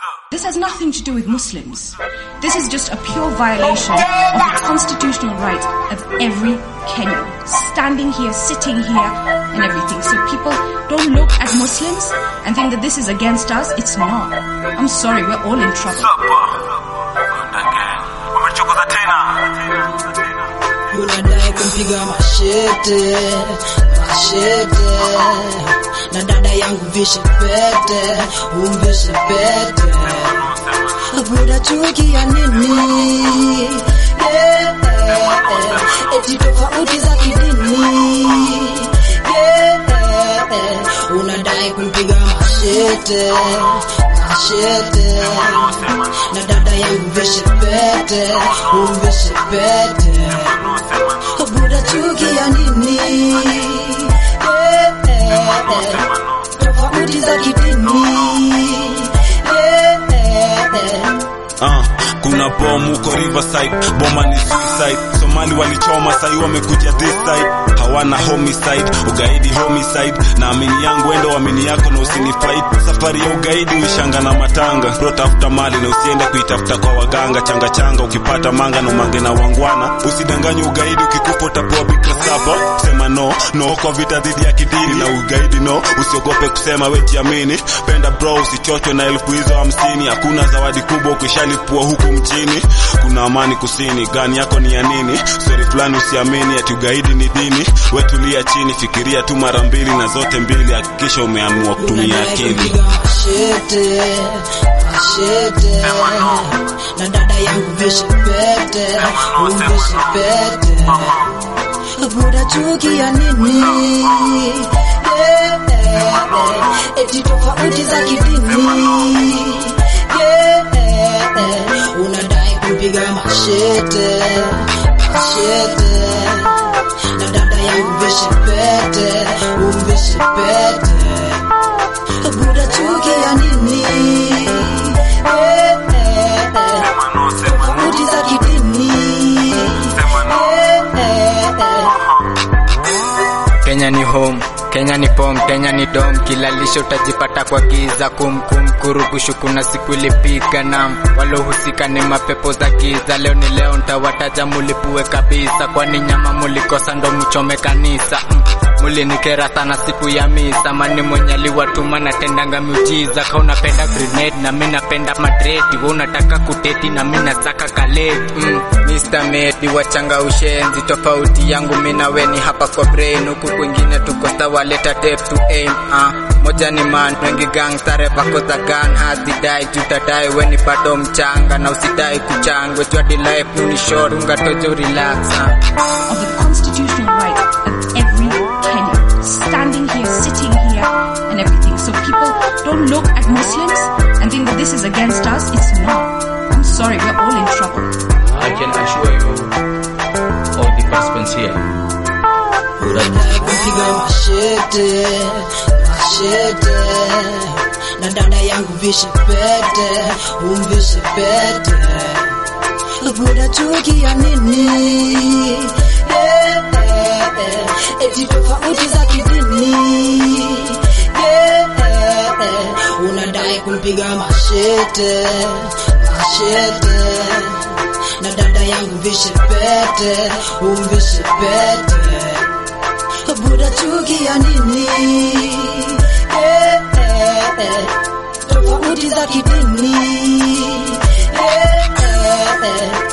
This has nothing to do with Muslims. This is just a pure violation of the constitutional right of every Kenyan. Standing here, sitting here, and everything. So people don't look at Muslims and think that this is against us. It's not. I'm sorry, we're all in trouble. Umechokoza tena. unadai kumpiga mashete mashete na dada yangu vishe pete umvishe pete buda chuki ya nini yeah, yeah, eti tofauti za kidini yeah, yeah, unadai kumpiga mashete mashete na dada yangu vishe pete umvishe pete buda chuki ya nini Eh, eh, eh. tofauti za kidini Eh, eh, eh. Ah, kuna bomu huko Riverside, boma ni suicide. Somali walichoma sai wamekuja this side, hawana homicide, ugaidi homicide. Na amini yangu endo amini yako na usinifight. Safari ya ugaidi uishanga na matanga, bro tafuta mali na usiende kuitafuta kwa waganga. Changa changa ukipata manga na umange na wangwana, usidanganye ugaidi, ukikufa utapewa bikra saba. Sema no no kwa vita dhidi ya kidini na ugaidi no, usiogope kusema we jiamini. Penda bro, usichochwe na elfu hizo hamsini. Hakuna zawadi kubwa ukishalipua huku mchini. Kuna amani kusini, gani yako ni ya nini? Stori fulani usiamini ati ugaidi ni dini. Wetulia chini, fikiria tu mara mbili na zote mbili, hakikisha umeamua kutumia akili. Kupiga mashete mashete na dada yangu vishe pete umvishe pete buda chuki ya nini Eh, eh, eh. eti tofauti za kidini Eh, eh, eh. unadai kumpiga mashete mashete na dada yangu vishe pete umvishe pete buda chuki ya nini Eh, eh, eh. tofauti za kidini Eh, eh, eh. Kenya ni home, Kenya ni pom, Kenya ni dom, kila lisho utajipata kwa giza kum kum kurugushu, kuna siku ilipiga nam, walohusika ni mapepo za giza. Leo ni leo, ntawataja mulipue kabisa, kwani nyama mulikosa ndo mchome kanisa mm. Mulinikera sana siku ya misa, mani mwenye aliwatuma natendanga miujiza. Ka unapenda grenade na mi napenda madredi, we unataka kuteti na mi nasaka kaleti mm. Mr. Medi wachanga ushenzi, tofauti yangu mi na we ni hapa kwa brain, huku kwingine tuko sawa, leta tape to aim ah. Moja ni man, wengi gang sare vako za gun hazidai, jutadai we ni bado mchanga na usidai kuchangwe, jua di life ni short, unga tojo relax ah. of the constitutional right of every Kenyan. Standing here, sitting here, and everything. So people don't look at Muslims and think that this is against us. It's not. I'm sorry, we're all in trouble. I can assure you, all the participants here, unadai kumpiga mashete mashete na dada yangu vishe pete umvishe pete buda chuki ya nini Eh, eh, eh. eti tofauti za kidini Eh, eh, eh. unadai kumpiga mashete mashete na dada yangu vishe pete umvishe pete buda chuki ya nini eh, eh, eh. tofauti za kidini eh, eh, eh.